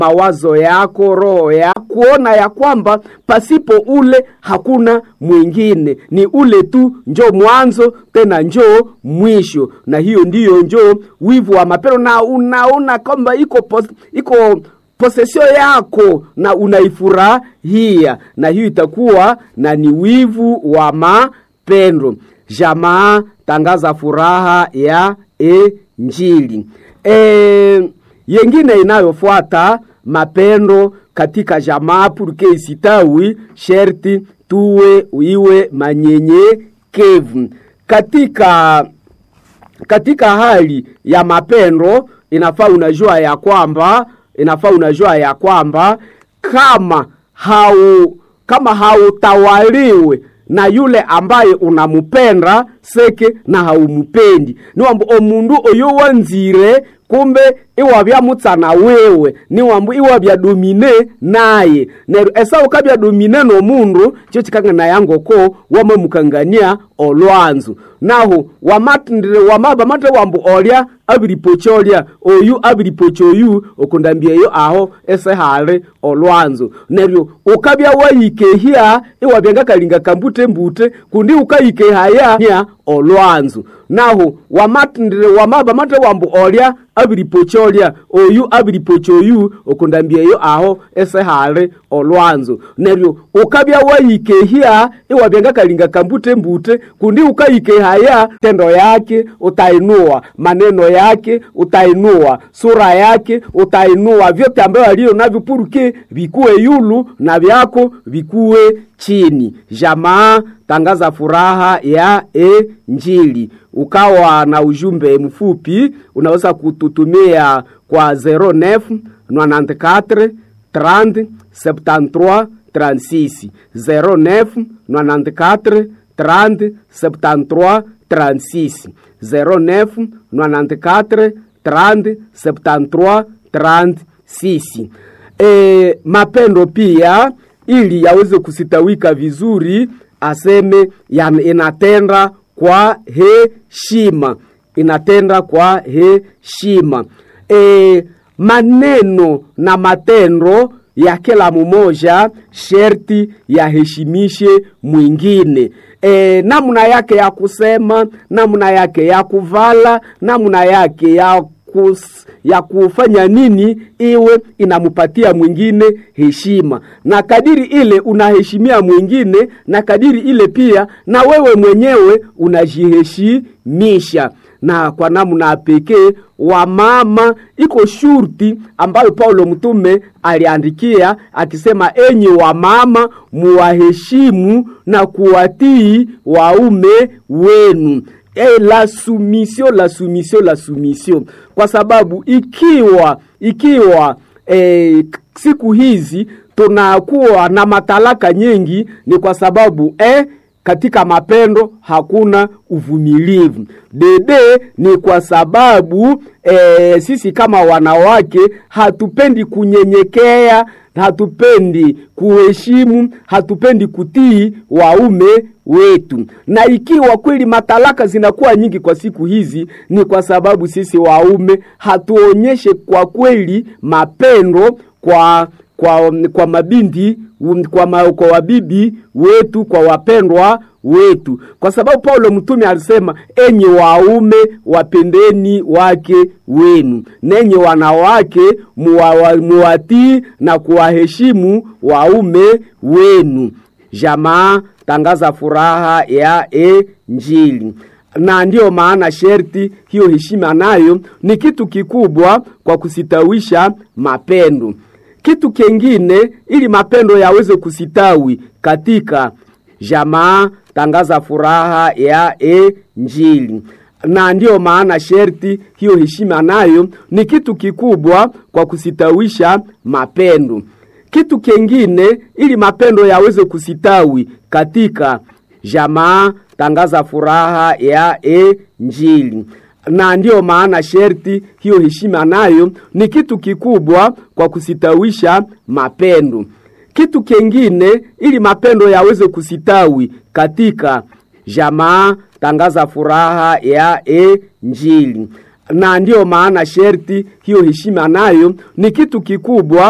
mawazo yako, roho ya kuona ya kwamba pasipo ule hakuna mwingine, ni ule tu njo mwanzo tena njo mwisho, na hiyo ndiyo njo wivu wa mapendo, na unaona kwamba iko pos, iko posesio yako na unaifurahia, na hiyo itakuwa na ni wivu wa mapendo. Jamaa tangaza furaha ya Injili. E, yengine inayofuata mapendo katika jamaa purke isitawi sherti tuwe iwe manyenyekevu katika katika hali ya mapendo inafaa unajua ya kwamba inafaa unajua ya kwamba kama hau kama hautawaliwe na yule ambaye unamupenda seke na haumupendi niwambu omundu oyo wanzire kumbe iwavyamutsana wewe niwambu iwavyadomine naye neryo esa ukavyadomine nomundu cho chikangana yangoko wamamukangania olwanzu naho wamatndire wamaba mate wambu olya abiripocha olya oyu abiripocha oyu okundambieyo aho ese hali olwanzu neryo ukavya wayikehya iwavyangakalinga kambute mbute kundi ukayikehaya nya olwanzu naho wamatndire wamaba mate wambu olya abiripocha olya oyu abiripocha oyu okundambieyo aho ese hali olwanzu neryo ukavya wayikehya iwavyangakalinga kambute mbute kundi ukayikehaya tendo yake utainua maneno yake utainua sura yake utainua vyote ambayo aliyo navyo puruke vikuwe yulu na vyako vikuwe chini jamaa tangaza furaha ya Injili. Ukawa na ujumbe mfupi, unaweza kututumia kwa 09 94 30 73 36 09 94 30 73 36 09 94 30 73 36 e, mapendo pia ili yaweze kusitawika vizuri aseme ya, inatenda kwa heshima inatenda kwa heshima e, maneno na matendo ya kila mmoja sherti yaheshimishe mwingine e, namna yake ya kusema namna yake ya kuvala namna yake ya kus, ya kufanya nini iwe inamupatia mwingine heshima na kadiri ile unaheshimia mwingine na kadiri ile pia na wewe mwenyewe unajiheshimisha na kwa namna pekee wa mama iko shurti ambayo Paulo mtume aliandikia akisema, enyi wa mama muwaheshimu na kuwatii waume wenu. E, la soumission la soumission la soumission, kwa sababu ikiwa ikiwa e, siku hizi tunakuwa na matalaka nyingi, ni kwa sababu eh, katika mapendo hakuna uvumilivu. Dede ni kwa sababu e, sisi kama wanawake hatupendi kunyenyekea, hatupendi kuheshimu, hatupendi kutii waume wetu. Na ikiwa kweli matalaka zinakuwa nyingi kwa siku hizi, ni kwa sababu sisi waume hatuonyeshe kwa kweli mapendo kwa kwa, kwa mabinti kwa, ma, kwa wabibi wetu kwa wapendwa wetu, kwa sababu Paulo mtume alisema, enyi waume wapendeni wake wenu, nenyi wanawake muwatii na kuwaheshimu waume wenu. Jamaa tangaza furaha ya Injili na ndiyo maana sherti hiyo heshima nayo ni kitu kikubwa kwa kusitawisha mapendo. Kitu kengine ili mapendo yaweze kusitawi katika jamaa, tangaza furaha ya Injili. Na ndiyo maana sherti hiyo heshima nayo ni kitu kikubwa kwa kusitawisha mapendo. Kitu kengine ili mapendo yaweze kusitawi katika jamaa, tangaza furaha ya Injili na ndiyo maana sherti hiyo heshima nayo ni kitu kikubwa kwa kusitawisha mapendo. Kitu kengine ili mapendo yaweze kusitawi katika jamaa, tangaza furaha ya Injili. Na ndiyo maana sherti hiyo heshima nayo ni kitu kikubwa